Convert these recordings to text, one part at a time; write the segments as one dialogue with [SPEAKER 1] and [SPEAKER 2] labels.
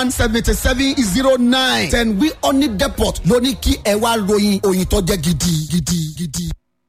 [SPEAKER 1] one seventy seven zero nine ten wi honey depot ló ní kí ẹ wá ròyìn òyìn tó jẹ́ gidi gidi gidi.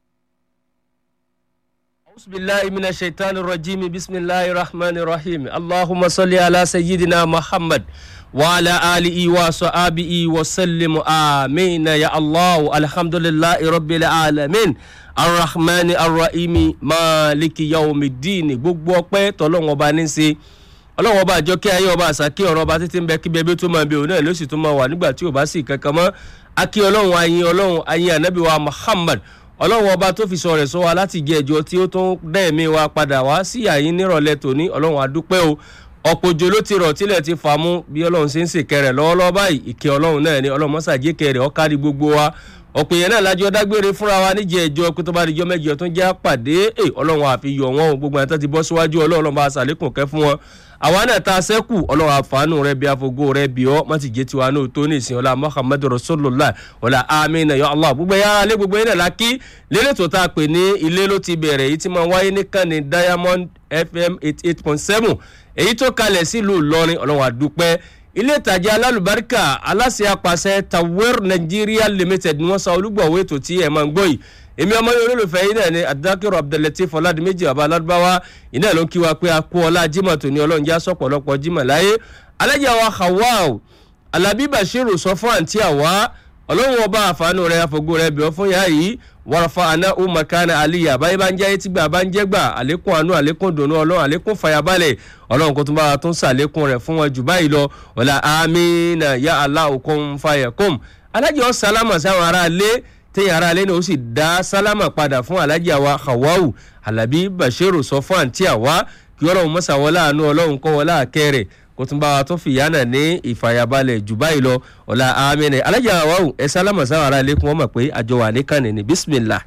[SPEAKER 2] أعوذ بالله من الشيطان الرجيم بسم الله الرحمن الرحيم اللهم صل على سيدنا محمد وعلى آله وصحبه وسلم آمين يا الله الحمد لله رب العالمين الرحمن الرحيم مالك يوم الدين gbogbo ọpẹ́ tọlọ́run ọba ní í ṣe ọlọ́run ọba àjọkẹ́ ayé ọba àsàkí ọ̀rọ̀ ọba títí ń bẹ kí bẹbí tó máa bẹ òun náà ló sì tún máa wà nígbà tí ò bá sì kankan mọ́ akí ọlọ́run ayin ọlọ́run ayin ànábì wa muhammad ọlọ́run ọba tó fi sọ rẹ̀ sọ wa láti jẹ ẹjọ́ tí ó tún dẹ́ẹ̀mí wa padà wá sí àyín nírọ̀lẹ́ tòní ọlọ́run adúpẹ́ o ọ̀pọ̀ òjò ló ti rọ̀ tílẹ̀ ti fà mú bí ọlọ́run ṣe ń sèkẹ́ rẹ̀ lọ́wọ́lọ́wọ́ báyìí ìkẹ́ ọlọ́run náà ni ọlọ́run mọ́sàgékẹ́ rẹ̀ ọ̀kárí gbogbo wa ọ̀pọ̀ èèyàn náà lájọ dágbére fúnra wa níjẹ́ ẹjọ́ pé tó bá dijọ́ mẹ́jọ tó ń já pàdé ẹ̀ ọlọ́run àfihàn wọn o gbogbo àtọ́ ti bọ́ síwájú ọlọ́run bá sàlékùn kẹ́ fún wọn àwa náà ta sẹ́kù ọlọ́run àfààní rẹ bí afogo rẹ bí ọ́ má ti jẹ́ tiwa náà tó ní ìsìn ọlá muhammadu rasulillah ọlá amina ya allah gbogbo yàrá lé gbogbo yẹn náà lákì lélẹ̀ tó tá a pè ní ilé ló ti bẹ̀rẹ̀ èyí tí máa wáyé nìkan ní diamond fm eighty eight point seven èyí tó kalẹ̀ sílùú ìlọrin ọlọ́run àdúpẹ́ ilé ìtajà alálùbáríkà aláṣẹ apàṣẹ tawер nigeria limited ni wọ́n sa olúgbọ̀wé ètò tí ẹ̀ máa ń gbọ́ yìí èmi ọmọ yẹn olólùfẹ́ yìí náà ni adákẹ́rọ̀ abdulateef ọ̀làdìmẹ́jì bàbá aládùbáwá iná ló ń kí wa pé a kú ọlá jimoh tó ní ọlọ́run já sọ̀pọ̀lọpọ̀ jimoh láyé alájà wa hawaaw alábí bashiru sọ fún àǹtí àwa ọlọ́run ọba àfààní rẹ àfọ̀gbọ́ rẹ bíọ́ fún yàrá yìí wàràfà àná umakana aliya báyìí bá ń jẹ́ etí gbà bá ń jẹ́ gbà àlékún àánú àlékún dùnú ọlọ́run àlékún fàyàbalẹ̀ ọlọ́run kò tún bá wa tún sàlékún rẹ̀ fún wọn jù báyìí lọ ọ̀la amina ya allah okun fayakum alájọ sálámà sáwọn ará ilé téèyàn ará ilé náà ó sì dá sálámà padà fún alájà wa hawawu alábí bashiru sọ fún àǹtí àwa kí ọlọ́run mọ́sà wọlé àánú ọlọ́run kọ́ wọlé àkẹ́rẹ̀ kó tún bá wa tó fìyà náà ní ìfàyàbalẹ̀ jù báyìí lọ ọ̀la amínẹ̀ alájà hawawu ẹ sálámà sáwọn ará ilé kí wọ́n mọ̀ pé àjọ wà ní kànnì ní bisimilah.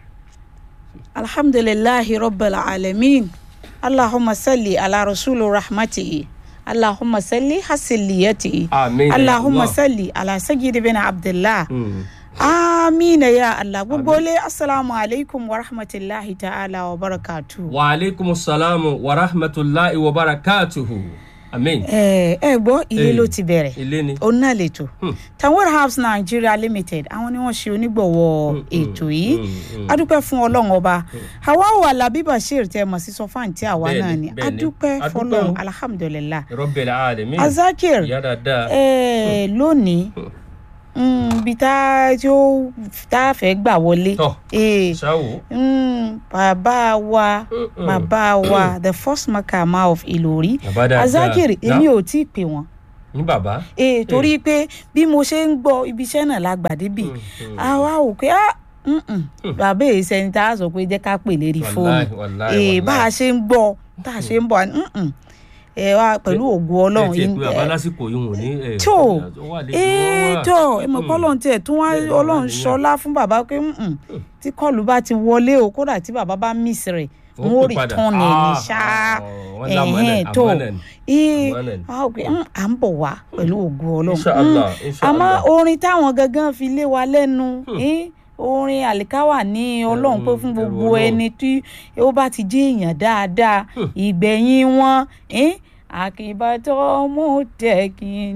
[SPEAKER 3] alhamdulilahi rabbil alamin allahumma salli ala rasulu rahmatihi allahumma salli hasiliyatihi
[SPEAKER 2] Amin ya
[SPEAKER 3] allahumma
[SPEAKER 2] Allah.
[SPEAKER 3] salli ala sayyidi bin abdullah
[SPEAKER 2] Mm.
[SPEAKER 3] amina ya allah gbogbo ilé asalaamu alaikum wa rahmatulahi ta'ala wa barakatu.
[SPEAKER 2] wa aleykum salaam wa rahmatulahi wa barakatuhu amin.
[SPEAKER 3] ẹ ẹ gbọ́ ilé
[SPEAKER 2] Eh,
[SPEAKER 3] ló ti bẹ̀rẹ̀
[SPEAKER 2] ilé ni.
[SPEAKER 3] òun náà lètò tanwer house nigeria limited àwọn ni wọ́n ṣe onígbọ̀wọ́ ètò yìí
[SPEAKER 2] mm, mm.
[SPEAKER 3] adúpẹ́ fún ọlọ́run ọba hawaii alabi bashir tẹ mọ̀ sí sọfáǹtì àwa
[SPEAKER 2] Bẹ́ẹ̀ni,
[SPEAKER 3] náà ni
[SPEAKER 2] bẹ́ẹ̀ni.
[SPEAKER 3] adúpẹ́
[SPEAKER 2] Adúpẹ́
[SPEAKER 3] fọlọ́run
[SPEAKER 2] o.
[SPEAKER 3] alhamdulilah
[SPEAKER 2] rọ́bẹ̀lẹ̀ alẹ́mí.
[SPEAKER 3] azakir
[SPEAKER 2] ìyá dáadáa.
[SPEAKER 3] ẹ lónìí mm, ibi tá a tí ó tá a fẹ́ gbà wọlé
[SPEAKER 2] Tọ́.
[SPEAKER 3] Eh,
[SPEAKER 2] ṣáwó.
[SPEAKER 3] mm, bàbá wa
[SPEAKER 2] Mm-mm.
[SPEAKER 3] bàbá wa the first makama of ìlòrí
[SPEAKER 2] Bàbá dáadáa.
[SPEAKER 3] azakir
[SPEAKER 2] Ná?
[SPEAKER 3] èmi ò tí ì pè wọ́n
[SPEAKER 2] ní bàbá.
[SPEAKER 3] ee torí pé bí mo ṣe ń gbọ́ ibi iṣẹ́ náà la gbà débì a wá wò pé ah mm-mm, bàbá èyí sẹni tá a sọ pé jẹ́ ká pè lérí
[SPEAKER 2] Wàláì,
[SPEAKER 3] fóònù
[SPEAKER 2] wàláì,
[SPEAKER 3] ee bá a
[SPEAKER 2] wàláì.
[SPEAKER 3] ṣe ń gbọ́ tá a ṣe ń bọ̀ mm-mm, ẹ wá pẹ̀lú ògùn ọlọ́run
[SPEAKER 2] ẹ tiẹ̀
[SPEAKER 3] yín-
[SPEAKER 2] pé bàbá
[SPEAKER 3] ẹ-
[SPEAKER 2] lásìkò yìí wò ní. ẹ,
[SPEAKER 3] tó
[SPEAKER 2] ó wà lẹ́yìn
[SPEAKER 3] ee
[SPEAKER 2] wọn wà.
[SPEAKER 3] tó ẹ mọ̀ pé ọlọ́run tiẹ̀ tún wá
[SPEAKER 2] Bẹ́ẹ̀ ni,
[SPEAKER 3] ọlọ́run
[SPEAKER 2] wà nìyẹn.
[SPEAKER 3] ṣọlá fún bàbá pé mm-mm, tí kọlù bá ti wọlé o kódà tí bàbá bá miss rẹ̀
[SPEAKER 2] Ó
[SPEAKER 3] n ó
[SPEAKER 2] pè padà.
[SPEAKER 3] return ẹ̀ ní
[SPEAKER 2] Ah,
[SPEAKER 3] ṣá
[SPEAKER 2] ah, wọ́n lámọ̀nà,
[SPEAKER 3] ẹ̀hẹ́n tó
[SPEAKER 2] àmọ̀nà ni.
[SPEAKER 3] ee
[SPEAKER 2] Àmọ̀nà ni.
[SPEAKER 3] a ó pé mm, à ń bọ̀ wá pẹ̀lú ògùn ọlọ́run
[SPEAKER 2] Inshallah,
[SPEAKER 3] Mm,
[SPEAKER 2] inshallah.
[SPEAKER 3] àmọ́ orin táwọn gangan fi lé wa lẹ́nu eh, orin àlìkáwà ní ọlọ́run pé fún
[SPEAKER 2] ẹrù
[SPEAKER 3] gbogbo
[SPEAKER 2] Ọlọ́run.
[SPEAKER 3] ẹni tí ó bá ti jẹ́ èèyàn dáadáa ìgbẹ̀yìn wọn eh, àkìbàtọ́ mọ́tẹ́kìn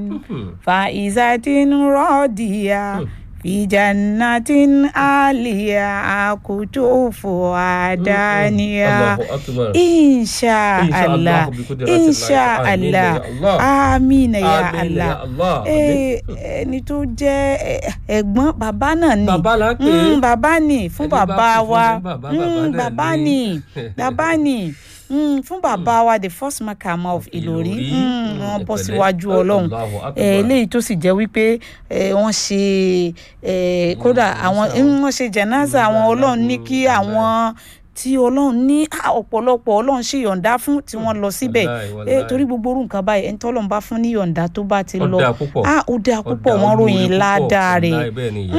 [SPEAKER 3] fàìzàtìn rọ́ọ̀dìyà fìjànàtìn àlìyà àkùtòfò àdáníyà
[SPEAKER 2] Allahu akbar.
[SPEAKER 3] insha
[SPEAKER 2] Insha
[SPEAKER 3] allah
[SPEAKER 2] Allah, bi qudratillahi.
[SPEAKER 3] insha
[SPEAKER 2] Amin
[SPEAKER 3] allah
[SPEAKER 2] ya Allah.
[SPEAKER 3] amina ya
[SPEAKER 2] Amin
[SPEAKER 3] allah
[SPEAKER 2] ya Allah.
[SPEAKER 3] Eh, ẹni tó jẹ́ eh, ẹ̀gbọ́n bàbá náà ni
[SPEAKER 2] Bàbá là ń pè é.
[SPEAKER 3] Mm, bàbá ni fún
[SPEAKER 2] Ẹni bá
[SPEAKER 3] bàbá
[SPEAKER 2] kú fún
[SPEAKER 3] wa
[SPEAKER 2] ní bàbá,
[SPEAKER 3] Mm,
[SPEAKER 2] bàbá náà
[SPEAKER 3] bàbá
[SPEAKER 2] ni.
[SPEAKER 3] ni bàbá ni Mm, fún bàbá wa the first makama of ìlòrí
[SPEAKER 2] Ìlòrí.
[SPEAKER 3] Mm,
[SPEAKER 2] Mm,
[SPEAKER 3] wọ́n bọ́
[SPEAKER 2] ẹ̀pẹ̀lẹ́.
[SPEAKER 3] síwájú ọlọ́run
[SPEAKER 2] Allahu akbar.
[SPEAKER 3] Eh, eléyìí tó sì jẹ́ wípé eh, wọ́n ṣe eh, kódà àwọn
[SPEAKER 2] jẹnáza.
[SPEAKER 3] wọ́n ṣe jẹ̀náza àwọn
[SPEAKER 2] Mm,
[SPEAKER 3] ọlọ́run ní kí
[SPEAKER 2] mm,
[SPEAKER 3] àwọn tí ọlọ́run ní ah, ọ̀pọ̀lọpọ̀ ọlọ́run ṣe yọ̀ǹda fún tí wọ́n lọ síbẹ̀
[SPEAKER 2] Wàláì,
[SPEAKER 3] Eh,
[SPEAKER 2] wàláì.
[SPEAKER 3] torí gbogbo orú nǹkan báyìí ẹni tọ́lọ́run bá fún ní yọ̀ǹda tó bá ti
[SPEAKER 2] Ó
[SPEAKER 3] lọ
[SPEAKER 2] dáa púpọ̀.
[SPEAKER 3] ah ó dáa
[SPEAKER 2] Ó
[SPEAKER 3] púpọ̀
[SPEAKER 2] dáa,
[SPEAKER 3] wọ́n
[SPEAKER 2] ó
[SPEAKER 3] ròyìn
[SPEAKER 2] lóore púpọ̀.
[SPEAKER 3] ládàá rẹ̀
[SPEAKER 2] Wàláì, bẹ́ẹ̀ ni ìyá.
[SPEAKER 3] Mm,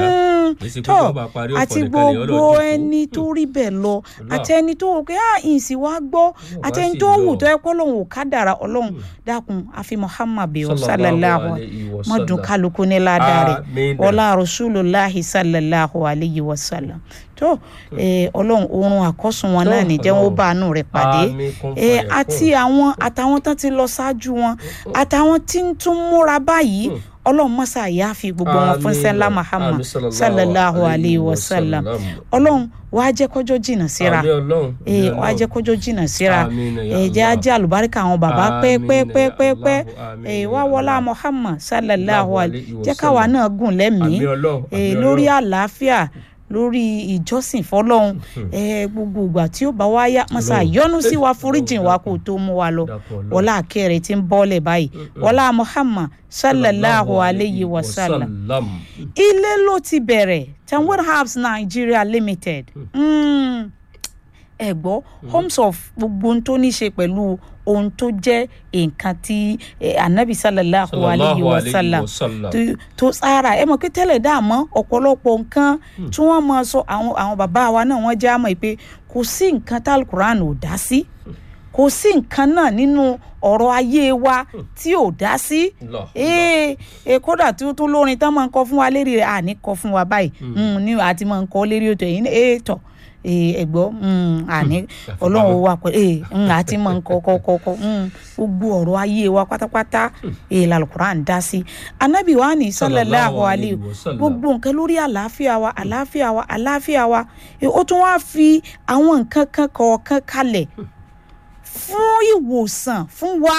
[SPEAKER 2] Èsì pé
[SPEAKER 3] tọ́
[SPEAKER 2] tó bá parí ọ̀pọ̀
[SPEAKER 3] àti
[SPEAKER 2] nìkan lèèyàn lọ
[SPEAKER 3] gbogbo
[SPEAKER 2] jókòó.
[SPEAKER 3] ẹni tó rí bẹ́ẹ̀ lọ
[SPEAKER 2] Allah.
[SPEAKER 3] àti ẹni tó wò pé à ìsìn wá gbọ́ àti ẹni
[SPEAKER 2] sì
[SPEAKER 3] tó wù
[SPEAKER 2] lọ.
[SPEAKER 3] tó ẹ kọ́ lòun ò ká dára ọlọ́run dákun àfi muhammad bẹ́ẹ̀
[SPEAKER 2] Sallallahu
[SPEAKER 3] sallallahu
[SPEAKER 2] alayhi wa
[SPEAKER 3] mọ́dún
[SPEAKER 2] sallam.
[SPEAKER 3] kálukú ní ládàá rẹ̀
[SPEAKER 2] Àmín.
[SPEAKER 3] ọlá rasulullahi sallallahu alayhi wa sallam tó eh, ọlọ́run oorun àkọ́sùn wọn náà
[SPEAKER 2] Tó,
[SPEAKER 3] ní jẹ́ wọn ó
[SPEAKER 2] Ọlọ́run.
[SPEAKER 3] bá àánú rẹ̀ pàdé
[SPEAKER 2] Àmín, kún
[SPEAKER 3] Eh,
[SPEAKER 2] fàyà
[SPEAKER 3] àti
[SPEAKER 2] kún.
[SPEAKER 3] àwọn àtàwọn tán ti lọ ṣáájú wọn àtàwọn tí ń tún múra báyìí ọlọ́run mọ́sá yá fi gbogbo wọn fún
[SPEAKER 2] Àmín.
[SPEAKER 3] sẹ́lá muhammad
[SPEAKER 2] Àmín,
[SPEAKER 3] sallallahu alayhi wa sallam ọlọ́run wàá jẹ́ kọjọ́ jìnnà síra
[SPEAKER 2] Àmín Ọlọ́run.
[SPEAKER 3] ee
[SPEAKER 2] Àmín
[SPEAKER 3] wàá jẹ́
[SPEAKER 2] Ọlọ́run.
[SPEAKER 3] kọjọ́ jìnnà síra
[SPEAKER 2] Àmín ya
[SPEAKER 3] ee jẹ́
[SPEAKER 2] Allah.
[SPEAKER 3] ajé àlùbáríkà àwọn bàbá
[SPEAKER 2] Àmín
[SPEAKER 3] pẹ́ẹ́pẹ́ẹ́pẹ́ẹ́pẹ́
[SPEAKER 2] ya Allah.
[SPEAKER 3] ee
[SPEAKER 2] Àmín
[SPEAKER 3] wá
[SPEAKER 2] ya
[SPEAKER 3] wọlá
[SPEAKER 2] Allah.
[SPEAKER 3] muhammad sallallahu
[SPEAKER 2] Allahu
[SPEAKER 3] alayhi
[SPEAKER 2] alayhi wa
[SPEAKER 3] jẹ́ káwa
[SPEAKER 2] sallam.
[SPEAKER 3] náà gùn lẹ́mìí
[SPEAKER 2] Àmín Ọlọ́run.
[SPEAKER 3] ee
[SPEAKER 2] Àmín
[SPEAKER 3] lórí
[SPEAKER 2] Ọlọ́run.
[SPEAKER 3] àlàáfíà lórí ìjọsìn fọlọ́hún ee gbogbo ìgbà tí ó bá wá yá mọ́sá
[SPEAKER 2] Ọlọ́run.
[SPEAKER 3] yọ́nú sí wa
[SPEAKER 2] Ọlọ́run,
[SPEAKER 3] foríjìn wa
[SPEAKER 2] dákun.
[SPEAKER 3] kó tó mú wa lọ
[SPEAKER 2] Dákun Ọlọ́run.
[SPEAKER 3] wọlá akẹ́rẹ́ tí ń bọ́lẹ̀ báyìí wọlá muhammad sallallahu alayhi wa sallam ilé ló ti bẹ̀rẹ̀ tanwir herbs nigeria limited mm. ẹ gbọ́ homes of gbogbo ohun tó ní ṣe pẹ̀lú ohun tó jẹ́ nǹkan tí eh, anabi sallallahu alayhi wa sallam tó- tó sára ẹ mọ̀ pé tẹ́lẹ̀ dáàmọ́ ọ̀pọ̀lọpọ̀ nǹkan tí wọ́n mọ̀ sọ àwọn àwọn bàbá wa náà wọ́n já mọ̀ pé kò sí nǹkan tá alukuran ò dá sí kò sí nǹkan náà nínú ọ̀rọ̀ ayé wa tí ò dá sí ee ee kódà tí ó tún lórin tán máa ń kọ fún wa lérí rẹ̀ àní kọ fún wa báyìí Mm, ní àti máa ń kọ lérí ètò ẹ̀yìn ee tọ̀ ee ẹ̀gbọ́ mm, àní ọlọ́run ó wà pẹ̀lú ee mm, àti máa ń kọ kọ kọ kọ mm, gbogbo ọ̀rọ̀ ayé wa pátápátá ee làlùkùrán dá sí anábì wa ní sallallahu alayhi
[SPEAKER 2] wa sallam.
[SPEAKER 3] gbogbo nǹkan lórí àlàáfíà wa àlàáfíà wa àlàáfíà wa Eh, ó tún wá fi àwọn nǹkan kan kọ̀ọ̀kan kalẹ̀ fún ìwòsàn fún wa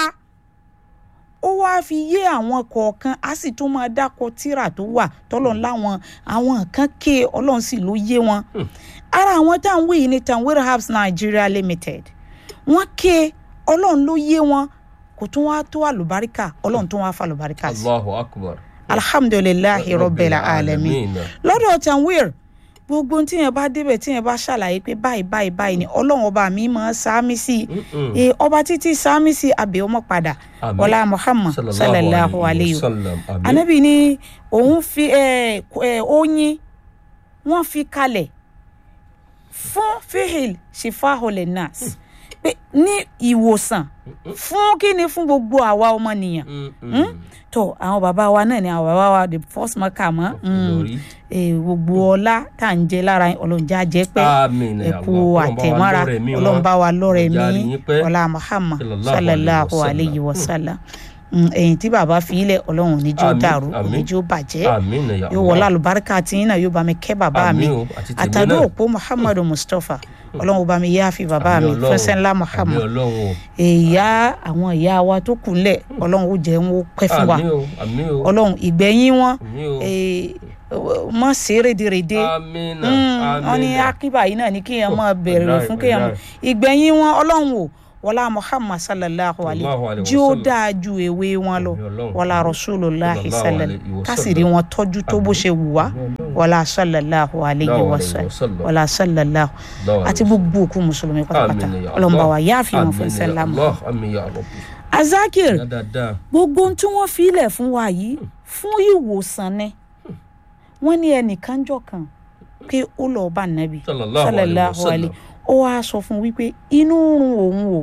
[SPEAKER 3] ó wáá fi yé àwọn kọ̀ọ̀kan á sì tún máa dákọ tíra tó wà tọ́lọ̀ láwọn àwọn nǹkan ké ọlọ́run sì ló yé wọn. ara àwọn tá à ń wí yìí ní tanwir herbs nigeria limited wọ́n ké ọlọ́run ló yé wọn kò tún wá tó àlùbáríkà ọlọ́run tún wá fa àlùbáríkà sí.
[SPEAKER 2] Allahu akbar.
[SPEAKER 3] alhamdulilayi rabbil alamin
[SPEAKER 2] Alamin.
[SPEAKER 3] lọ́dọ̀ tanwir gbogbo ohun tíyẹn bá débẹ̀ tíyẹn bá ṣàlàyé pé báyìí báyìí báyìí ni ọlọ́run ọba mi máa sáámi sí i
[SPEAKER 2] Mm-mm.
[SPEAKER 3] Eh, ọba títí sáámi sí abẹ́ ọmọ padà
[SPEAKER 2] Àmín.
[SPEAKER 3] ọlá muhammad sallallahu alayhi wa
[SPEAKER 2] sallam. Àmín.
[SPEAKER 3] anabi ni òun fi eh, k- eh, oyin wọ́n fi kalẹ̀ fún fihil shifahole nas pé ní ìwòsàn fún kí ni fún gbogbo àwa ọmọnìyàn
[SPEAKER 2] Mm-mm.
[SPEAKER 3] tó àwọn bàbá wa náà ni àwọn bàbá wa the first marker mọ́
[SPEAKER 2] Lórí.
[SPEAKER 3] gbogbo ọlá tá à ń jẹ lára ọlọ́njà jẹ́ pé
[SPEAKER 2] Àmín ya
[SPEAKER 3] ẹ̀kú
[SPEAKER 2] Allah.
[SPEAKER 3] àtẹ̀mọ́ra
[SPEAKER 2] Ọlọ́run bá wa lọ́rẹ̀ mí wọn.
[SPEAKER 3] ọlọ́run bá wa lọ́rẹ̀
[SPEAKER 2] Ọjà rí
[SPEAKER 3] mí
[SPEAKER 2] yín pẹ́.
[SPEAKER 3] ọlá muhammad
[SPEAKER 2] Sallallahu
[SPEAKER 3] sallallahu
[SPEAKER 2] alayhi
[SPEAKER 3] alayhi
[SPEAKER 2] wa
[SPEAKER 3] wa sallam Mm, ẹ̀yìn tí bàbá fi ilẹ̀ ọlọ́run níjó
[SPEAKER 2] Àmín,
[SPEAKER 3] dàrú
[SPEAKER 2] àmín.
[SPEAKER 3] oníjó bàjẹ́
[SPEAKER 2] Àmín ya
[SPEAKER 3] yóò
[SPEAKER 2] Allah.
[SPEAKER 3] wọlé àlùbáríkà tí yín náà yóò bá mi kẹ́ bàbá mi
[SPEAKER 2] Àmín o, àti tèmi
[SPEAKER 3] àtàdó
[SPEAKER 2] náà.
[SPEAKER 3] òpó muhammadu mustapha ọlọ́run bá mi yááfi bàbá mi
[SPEAKER 2] Àmín Ọlọ́run.
[SPEAKER 3] fẹsẹ̀ ńlá
[SPEAKER 2] Àmín
[SPEAKER 3] muhammad
[SPEAKER 2] Ọlọ́run o.
[SPEAKER 3] ìyá àwọn ìyá wa tó kù ńlẹ̀ ọlọ́run ó jẹ́ wọn ó pẹ́ fún wa
[SPEAKER 2] Àmín o. Àmín o.
[SPEAKER 3] ọlọ́run ìgbẹ̀yìn wọn
[SPEAKER 2] Àmín o.
[SPEAKER 3] eh, mọ̀ sí rédèrèdè
[SPEAKER 2] Àmín.
[SPEAKER 3] wọ́n ní akíbà yìí náà ní kéèyàn máa bẹ̀rẹ̀
[SPEAKER 2] Wàláhì,
[SPEAKER 3] fún kéèyàn máa
[SPEAKER 2] wàláhì.
[SPEAKER 3] ìgbẹ̀yìn wọn ọlọ́run o wọlá muhammad sallallahu alayhi
[SPEAKER 2] Sallallahu alayhi wa
[SPEAKER 3] jí ó
[SPEAKER 2] sallam.
[SPEAKER 3] dáa ju èwe wọn lọ
[SPEAKER 2] Àmín Ọlọ́run.
[SPEAKER 3] wọlá rasulillah
[SPEAKER 2] Sallallahu
[SPEAKER 3] sallallahu
[SPEAKER 2] alayhi wa
[SPEAKER 3] kásìrí
[SPEAKER 2] sallam.
[SPEAKER 3] wọn tọ́jú tó bó ṣe wù wá
[SPEAKER 2] Àmín Ọlọ́run.
[SPEAKER 3] wọlá sallallahu alayhi
[SPEAKER 2] Sallallahu
[SPEAKER 3] wa
[SPEAKER 2] alayhi wa
[SPEAKER 3] sallam
[SPEAKER 2] sallam.
[SPEAKER 3] wọlá sallallahu
[SPEAKER 2] Sallallahu
[SPEAKER 3] àti
[SPEAKER 2] alayhi wa
[SPEAKER 3] gbogbo òkú mùsùlùmí pátápátá
[SPEAKER 2] Àmín ya
[SPEAKER 3] ọlọ́mọba
[SPEAKER 2] Allah.
[SPEAKER 3] wa yáàfi wọn
[SPEAKER 2] Àmín
[SPEAKER 3] fún
[SPEAKER 2] ya
[SPEAKER 3] sẹ́lámù
[SPEAKER 2] Allah. Àmín ya Rabbi.
[SPEAKER 3] azakir
[SPEAKER 2] Ya dáadáa.
[SPEAKER 3] gbogbo ohun tí wọ́n fi ilẹ̀ fún wa yìí fún ìwòsàn ni wọ́n ní ẹnìkan jọ kan pé ó lọ bá nàbì
[SPEAKER 2] Sallallahu alayhi wa sallam.
[SPEAKER 3] ó wáá sọ fún wípé inú ń run òun o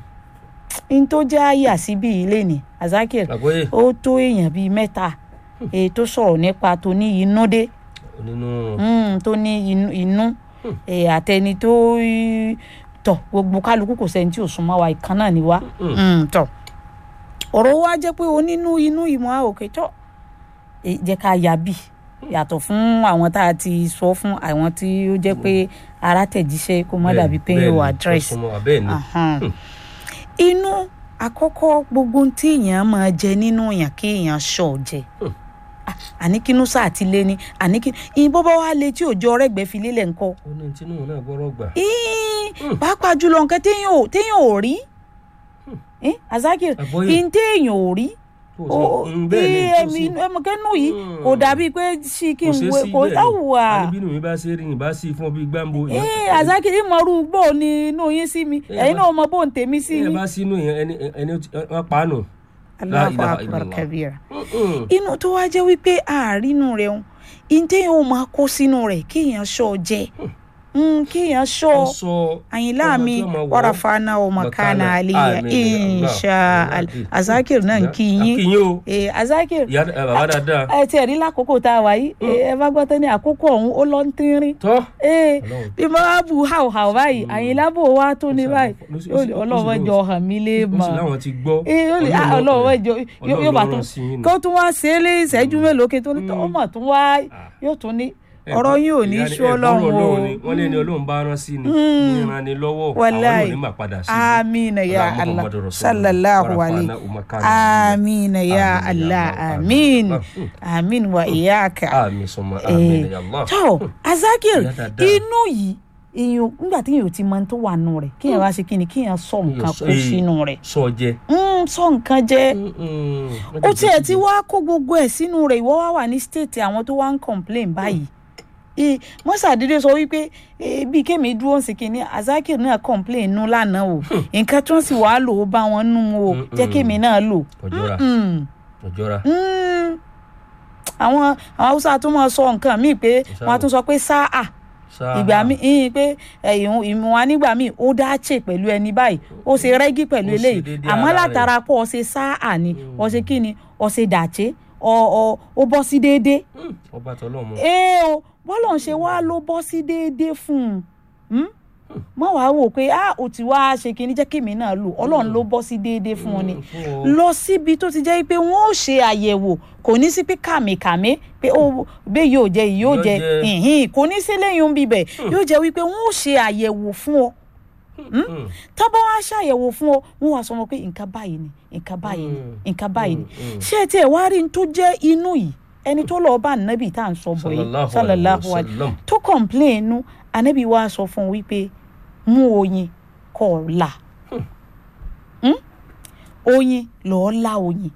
[SPEAKER 3] n tó jẹ́ àyà síbí ilé ni azakir
[SPEAKER 2] Àgbóyè.
[SPEAKER 3] ó tó èèyàn bíi mẹ́ta èyí tó sọ̀rọ̀ nípa tó ní inú dé
[SPEAKER 2] Nínú.
[SPEAKER 3] mm, tó ní inú- inú eh, àtẹni tó í- tọ̀ gbogbo kálukú kò sẹ́ni tí ò súnmọ́ wa ìkan náà ni wá Mm, tọ̀ ọ̀rọ̀ wa jẹ́ pé onínú inú ìmọ̀ àwòké tọ́ eh, jẹ́ ká yà bí yàtọ̀ fún àwọn tá a ti sọ fún àwọn tí ó jẹ́ pé ara tẹ̀jíṣẹ́ kó má dàbí pé yóò address
[SPEAKER 2] bẹ́ẹ̀ ni.
[SPEAKER 3] Ahan. inú àkọ́kọ́ gbogbo ohun tí èèyàn máa jẹ nínú èèyàn kí èèyàn ṣọ̀ jẹ Ah, àní kínú sáà ti lé ní àní kí ìbọn bá wà lé tí òjò ọrẹ́gbẹ́ fi lélẹ̀ ńkọ́
[SPEAKER 2] ó ní tinú náà gbọ́rọ̀ gbà.
[SPEAKER 3] Ín, pàápàá jùlọ nǹkan téèyàn ò téèyàn ò rí Eh, azakir
[SPEAKER 2] Àgbọ́yé.
[SPEAKER 3] in téèyàn ò rí
[SPEAKER 2] Tó
[SPEAKER 3] o
[SPEAKER 2] sọ, mm, bẹ́ẹ̀ ni, tó
[SPEAKER 3] ẹmi
[SPEAKER 2] sì.
[SPEAKER 3] ẹmọkẹnu yìí
[SPEAKER 2] Mm.
[SPEAKER 3] kò dàbí pé sí kí
[SPEAKER 2] kò
[SPEAKER 3] n
[SPEAKER 2] ṣeé
[SPEAKER 3] wo
[SPEAKER 2] sí
[SPEAKER 3] kò
[SPEAKER 2] bẹ́ẹ̀ ni.
[SPEAKER 3] táwùwà
[SPEAKER 2] àníbínú mi bá ṣe rí yìí bá sí fún ọ bíi gbáǹbo.
[SPEAKER 3] ee azakir ìmọ̀rú bò ní inú yín sí mi
[SPEAKER 2] Eh,
[SPEAKER 3] ẹ̀yin
[SPEAKER 2] bá-
[SPEAKER 3] náà mọ bò ń tèmi sí
[SPEAKER 2] ẹ
[SPEAKER 3] yín.
[SPEAKER 2] bá sínú yẹn ẹni ẹni wọn pa á nù. La
[SPEAKER 3] Allahu
[SPEAKER 2] ilaha
[SPEAKER 3] akbar
[SPEAKER 2] illallah.
[SPEAKER 3] kabira
[SPEAKER 2] Mm-mm.
[SPEAKER 3] inú tó wá jẹ́ wípé àárínú rẹ̀ ń ìdí yóò máa kó sínú rẹ̀ kéèyàn ṣọ́ jẹ Mm, kéèyàn ṣọ́
[SPEAKER 2] sọ
[SPEAKER 3] àyìnlá mi wàràfàánà ọmọkànà àlìyà insha Allah azakir náà ń kí yín
[SPEAKER 2] akínyìn o
[SPEAKER 3] Eh, azakir
[SPEAKER 2] ìyá ẹ, bàbá dáadáa
[SPEAKER 3] ẹ tiẹ̀ rí lákòókò tá a wà yìí eh, ẹ bá gbọ́ tán ní àkókò ọ̀hún ó lọ ń tínrín
[SPEAKER 2] tọ́
[SPEAKER 3] ee
[SPEAKER 2] Ọlọ́run.
[SPEAKER 3] bí mo bá bu hàwhàw báyìí àyìnlá bò wá tó ní
[SPEAKER 2] Ó sì
[SPEAKER 3] báyìí
[SPEAKER 2] ló sì-
[SPEAKER 3] yóò ní
[SPEAKER 2] ó sì-
[SPEAKER 3] ọlọ́wọ́
[SPEAKER 2] ó sì
[SPEAKER 3] jọ hàn mí lé
[SPEAKER 2] ó sì
[SPEAKER 3] mọ́
[SPEAKER 2] láwọn ti gbọ́
[SPEAKER 3] ee yóò ní ah,
[SPEAKER 2] Ọlọ́run
[SPEAKER 3] ọlọ́wọ́
[SPEAKER 2] ló-
[SPEAKER 3] jọ yóò yóò bá
[SPEAKER 2] Ọlọ́run
[SPEAKER 3] tún
[SPEAKER 2] rán sí yín ni.
[SPEAKER 3] kó tún wá ṣe é lé ìṣẹ́jú mélòó kí n tó ní tọ́ ọmọ tún wá yóò tún ní ọ̀rọ̀ yín ò ní
[SPEAKER 2] Ìyá
[SPEAKER 3] sú
[SPEAKER 2] ẹ̀gbọ́n
[SPEAKER 3] ọlọ́run o
[SPEAKER 2] ni wọ́n lé ní ọlọ́run bá rán sí ni ní ìran ni lọ́wọ́ àwọn
[SPEAKER 3] wàláì
[SPEAKER 2] ò ní mà padà sí
[SPEAKER 3] amina ya
[SPEAKER 2] Ọlá
[SPEAKER 3] allah
[SPEAKER 2] Muhammadu Rasulullah.
[SPEAKER 3] sallallahu
[SPEAKER 2] Warafa'na
[SPEAKER 3] alayhi
[SPEAKER 2] umakana
[SPEAKER 3] amina ya
[SPEAKER 2] Amin ya
[SPEAKER 3] allah
[SPEAKER 2] Allah,
[SPEAKER 3] amin
[SPEAKER 2] amin.
[SPEAKER 3] amin wa iyaka.
[SPEAKER 2] àmì sọmọ àmì ya Allah
[SPEAKER 3] tó azakir
[SPEAKER 2] Ìyá dáadáa.
[SPEAKER 3] inú yìí èèyàn nígbà tí èèyàn ò ti mọ ohun tó wà nù rẹ̀ kéèyàn wá ṣe kí ni kéèyàn sọ nǹkan
[SPEAKER 2] sọ-
[SPEAKER 3] kó
[SPEAKER 2] eh.
[SPEAKER 3] sínú rẹ̀
[SPEAKER 2] sọ jẹ
[SPEAKER 3] Mm, sọ nǹkan jẹ ó tiẹ̀ ti wá kó gbogbo ẹ̀ sínú rẹ̀ ìwọ wá wà ní stéètì àwọn tó wá ń complain báyìí Eh, wọ́n ṣàdédé sọ wípé eh, bí kémi dúró sí kínní azakir náà complain nù lánàá o nǹkan tí wọ́n sì wàá lò ó bá wọn nù o jẹ́ kémi náà lò.
[SPEAKER 2] ọjọ́ra
[SPEAKER 3] Mm,
[SPEAKER 2] ọjọ́ra
[SPEAKER 3] mm. àwọn àwọn haúsá tó máa sọ nǹkan míì pé wọ́n á tún sọ pé sáà ìgbà míì ìyìn pé ìhun ìmú wa nígbà míì ó dáàchè pẹ̀lú ẹni báyìí ó ṣe rẹ́gí pẹ̀lú
[SPEAKER 2] Ó ṣe
[SPEAKER 3] eléyìí
[SPEAKER 2] déédéé
[SPEAKER 3] àmọ́
[SPEAKER 2] ara rẹ̀.
[SPEAKER 3] látara pọ̀ ọ ṣe sáà ni ọ ṣe kí ni ọ ṣe dàchè ọ ọ ó bọ́ sí déédéé
[SPEAKER 2] ọba tọlọ́mọ
[SPEAKER 3] ee o bọ́lọ̀ ń ṣe wá ló bọ́ sí déédéé fún un mọ wàá wò pé ah ò ti wá ṣe kí ni jẹ́ kí mi náà lò ọlọ́run ló bọ́ sí déédéé fún un ni
[SPEAKER 2] Mm, fún ọ.
[SPEAKER 3] lọ síbi tó ti jẹ́ pé wọ́n ó ṣe àyẹ̀wò kò ní sí pé kàmìkàmì pé ó bẹ́ẹ̀ yóò jẹ yìí yóò
[SPEAKER 2] Yóò
[SPEAKER 3] jẹ
[SPEAKER 2] jẹ.
[SPEAKER 3] ìhìn kò ní sí lẹ́yìn bíbẹ̀ yóò jẹ́ wípé wọ́n ó ṣe àyẹ̀wò fún ọ
[SPEAKER 2] Mm.
[SPEAKER 3] tábà wá ṣàyẹ̀wò fún ọ wọ́n wá sọ wọn pé nǹkan báyìí ni nǹkan báyìí ni
[SPEAKER 2] Mm.
[SPEAKER 3] nǹkan báyìí ni
[SPEAKER 2] Mm, mm.
[SPEAKER 3] ṣé tiẹ̀ wá rí n tó jẹ́ inú yìí ẹni tó lọ́ọ́ bá ànábì tá à ń sọ bọ̀ yìí
[SPEAKER 2] Sallallahu
[SPEAKER 3] sallallahu
[SPEAKER 2] alayhi wa
[SPEAKER 3] alayhi
[SPEAKER 2] sallam.
[SPEAKER 3] tó complain inú ànábì wá sọ fún un wípé mú oyin kọ́ ọ là Hmm? oyin lọ́ọ́ la oyin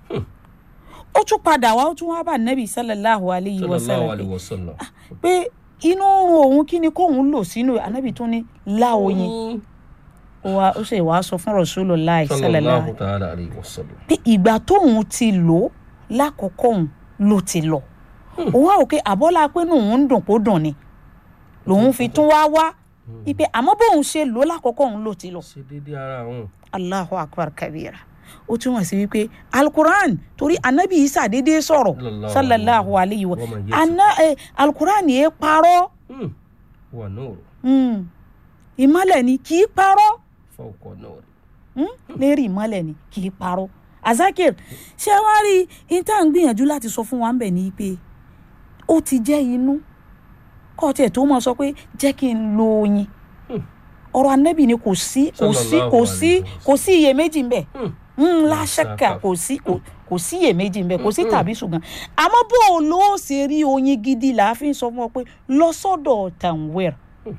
[SPEAKER 3] ó tún padà wá ó tún wá bá ànábì sallallahu alayhi wa
[SPEAKER 2] sallallahu
[SPEAKER 3] sallam
[SPEAKER 2] alayhi wa sallam.
[SPEAKER 3] pé inú oorun òun kí ni kóun lò sínú ànábì tún ní la oyin ó wá ó sì wá sọ fún Rasulullah sallallahu
[SPEAKER 2] sallallahu ta'ala alayhi wa sallam.
[SPEAKER 3] pé ìgbà tóun ti lò ó lákòókò òun ló ti lọ òun á rò pé àbọ́lá pé òun ń dùn kó dùn ni lòun fi tún wá wá ipe àmọ́ bóun ṣe lò ó lákòókò òun ló ti lọ
[SPEAKER 2] ṣe déédéé ara àwọn.
[SPEAKER 3] Allahu akbar kabira ó túmọ̀ sí wípé alukur'an torí anabi isa dédé sọ̀rọ̀
[SPEAKER 2] Sallallahu
[SPEAKER 3] sallallahu alayhi wa
[SPEAKER 2] wa man yati.
[SPEAKER 3] ana eh, alukur'an yẹ parọ́
[SPEAKER 2] Mm. wà nóòrò
[SPEAKER 3] mm. ìmọ̀lẹ̀ ni kì í parọ́
[SPEAKER 2] fawqa nóòrò.
[SPEAKER 3] Hmm? lérí ìmọ́lẹ̀ ni kì í parọ́ azakir ṣé wàá rí intan gbìyànjú láti sọ fún wa ń bẹ̀ ní pé ó ti jẹ́ inú kọ́ tiẹ̀ tó mọ̀ sọ pé jẹ́ kí n lo oyin ọ̀rọ̀ anẹ́bì ni kò sí kò sí kò sí kò sí iyèméjì ń bẹ̀
[SPEAKER 2] Hmm.
[SPEAKER 3] láṣẹ́kà kò sí kò kò sí iyèméjì ń bẹ̀ kò sí tàbí ṣùgbọ́n àmọ́ bó o ló ṣe rí oyin gidi là á fi ń sọ fún ọ pé lọ sọ́dọ̀ tanwir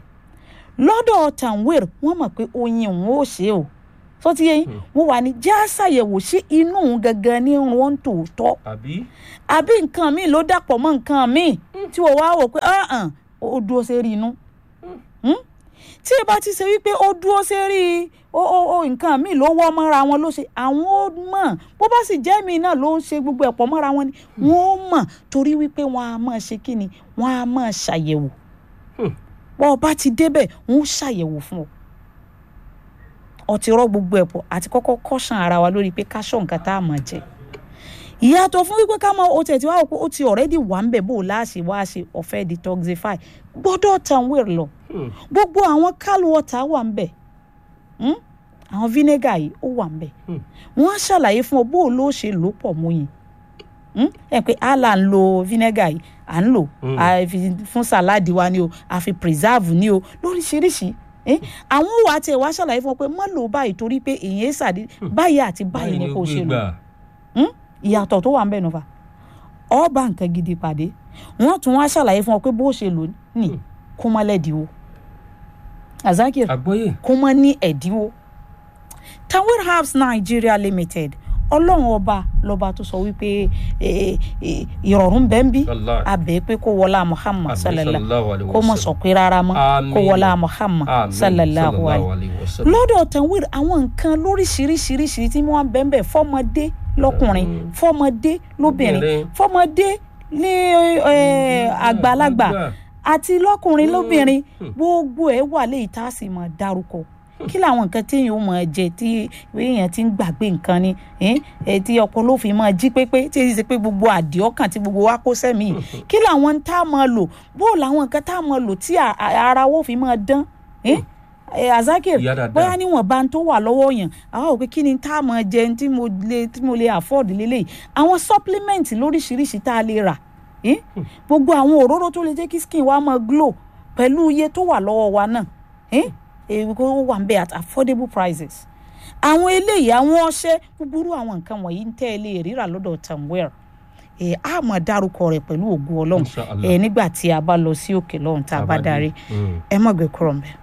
[SPEAKER 3] lọ́dọ̀ tanwir wọ́n mọ̀ pé oyin òun ó ṣe o tó ti yẹ yín wọ́n wà ní já ṣàyẹ̀wò sí inú òun gangan ní wọn tòótọ́
[SPEAKER 2] àbí
[SPEAKER 3] àbí nǹkan míì ló dàpọ̀ mọ́ nǹkan míì tí wọ́n wá wò pé ọ̀hún ó dúró sí rí inú Hmm? tí ẹ bá ti ṣe wípé ó dúró sí rí ó ó ó nǹkan míì ló wọ́ mọ́ra wọn ló ṣe àwọn ó mọ̀ bó bá sì jẹ́ mi náà ló ń ṣe gbogbo ẹ̀pọ̀ mọ́ra wọn ni wọ́n ó mọ̀ torí wípé wọ́n á máa ṣe kí ni wọ́n á máa ṣàyẹ̀wò
[SPEAKER 2] Hmm.
[SPEAKER 3] bọ́ ọ bá ti débẹ̀ wọ́n ó ṣàyẹ̀wò fún ọ ọtí rọ gbogbo ẹ̀pọ̀ àti kọ́kọ́ kọ́ṣàn ara wa lórí pé ká ṣọ́ nǹkan tá a máa jẹ ìyàtọ̀ fún wípé ká mọ o tẹ̀ tí wàá wò pé ó ti already wà ń bẹ̀ bó o láṣẹ wá ṣe ọ̀fẹ́ detoxify gbọ́dọ̀ tan wéèrè lọ
[SPEAKER 2] Hmm.
[SPEAKER 3] gbogbo àwọn cal water wà ń bẹ̀ Hmm? àwọn vinegar yìí ó wà ń bẹ̀
[SPEAKER 2] Hmm.
[SPEAKER 3] wọ́n á ṣàlàyé fún ọ bó o ló ṣe lò pọ̀ mọ́ yìí ẹ pé àlà ń lo vinegar yìí à ń lò
[SPEAKER 2] Hmm.
[SPEAKER 3] a fi fún sàláàdì wa ni o a fi preserve ni o lóríṣiríṣi Eh, àwọn wà á tiẹ̀ wá ṣàlàyé fún ọ pé má lò ó báyìí torí pé èyí ṣàdé báyìí àti báyìí ni
[SPEAKER 2] ó
[SPEAKER 3] kò
[SPEAKER 2] gbé
[SPEAKER 3] ṣe lò
[SPEAKER 2] gbà.
[SPEAKER 3] Hmm? ìyàtọ̀ tó wà ń bẹ̀ nùfà ọba nǹkan gidi pàdé wọ́n tún wá ṣàlàyé fún ọ pé bó ṣe lò ní kó má lẹ́dínwó azakir
[SPEAKER 2] àgbọ́yé
[SPEAKER 3] kó má ní ẹ̀dínwó Tanweer Herbs Nigeria Limited ọlọ́run ọba lọ́ba tó sọ wípé eh, eh, ìrọ̀rùn bẹ́ẹ̀ ń bí
[SPEAKER 2] Wallahi.
[SPEAKER 3] abẹ́ pé kó wọlá Muhammad
[SPEAKER 2] Àmín
[SPEAKER 3] sallallahu
[SPEAKER 2] sallallahu alayhi
[SPEAKER 3] kó
[SPEAKER 2] wa
[SPEAKER 3] mọ̀
[SPEAKER 2] sallam.
[SPEAKER 3] sọ pé rárá mọ́
[SPEAKER 2] Àmín.
[SPEAKER 3] kó wọlá Muhammad
[SPEAKER 2] Àmín
[SPEAKER 3] sallallahu alayhi
[SPEAKER 2] alayhi wa sallam.
[SPEAKER 3] lọ́dọ̀ Tanweer àwọn nǹkan lóríṣiríṣiríṣi tí wọ́n bẹ́ẹ̀ bẹ́ẹ̀ fọ́mọdé lọ́kùnrin fọ́mọdé lóbìnrin
[SPEAKER 2] Lóbìnrin.
[SPEAKER 3] fọ́mọdé ní eh, àgbàlagbà àti lọ́kùnrin lóbìnrin gbogbo ẹ̀ wà léyìí tá a sì mọ̀ dárúkọ kí làwọn nǹkan téèyàn ó mọ̀ jẹ tí èèyàn ti ń gbàgbé nǹkan ni eh, eh, tí ọpọlọ fi mọ̀ jí pépé tí èyí ṣe pé gbogbo àdìọ́kàn tí gbogbo wa kó sẹ́mi kí làwọn tá a mọ̀ lò bó làwọn nǹkan tá a mọ̀ lò tí a- a- ara wo fi mọ̀ dán eh? Eh, azakir
[SPEAKER 2] Ìyá dáadáa.
[SPEAKER 3] bóyá níwọ̀n bá ń tó wà lọ́wọ́ yàn àwọn òpin kí ni tá a mọ̀ jẹ tí mo lè tí mo lè afford lélẹ̀ àwọn supplement lóríṣiríṣi tá a lè rà eh? gbogbo àwọn òróró tó lè jẹ́ kí skin wa máa glow pẹ̀lú iye tó wà lọ́wọ́ wa náà eh? èyí kó wà ń bẹ at affordable prices àwọn eléyìí àwọn ọṣẹ gbogbo àwọn nǹkan wọ̀nyí ń tẹ́ ẹ lè ríra lọ́dọ̀ tamwell ẹ á máa dárúkọ rẹ̀ pẹ̀lú ògùn ọlọ́run
[SPEAKER 2] Inshallah.
[SPEAKER 3] ẹ nígbà tí a bá lọ sí òkè lọ́run tá a bá darí
[SPEAKER 2] Mm.
[SPEAKER 3] ẹ má gbé kúrò ń bẹ̀.